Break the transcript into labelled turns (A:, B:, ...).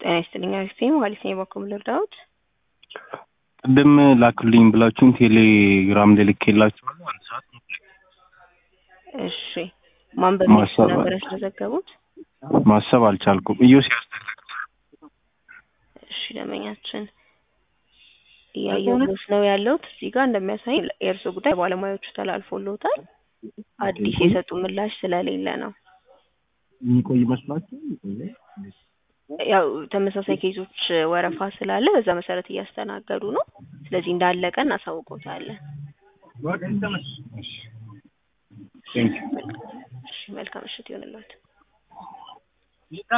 A: ጤና ይስጥልኝ አሪፍ ማለት ነው። የበኩል ልርዳዎት?
B: ቅድም ላክልኝ ብላችሁን ቴሌግራም ላይ ልኬላችኋለሁ። አንድ ሰዓት ነው።
A: እሺ ማን በሚል
B: ማሰብ
A: ነበር ያስመዘገቡት?
B: ማሰብ አልቻልኩም። እዮስ
A: እሺ ደመኛችን እያየሁት ነው ያለሁት እዚህ ጋር እንደሚያሳይ የእርሶ ጉዳይ ባለሙያዎቹ ተላልፎልዎታል። አዲስ የሰጡ ምላሽ ስለሌለ ነው።
B: የሚቆይ ይመስላችሁ?
A: ያው ተመሳሳይ ኬዞች ወረፋ ስላለ በዛ መሰረት እያስተናገዱ ነው። ስለዚህ እንዳለቀ እናሳውቆታለን። እሺ መልካም ምሽት ይሆንልዎት።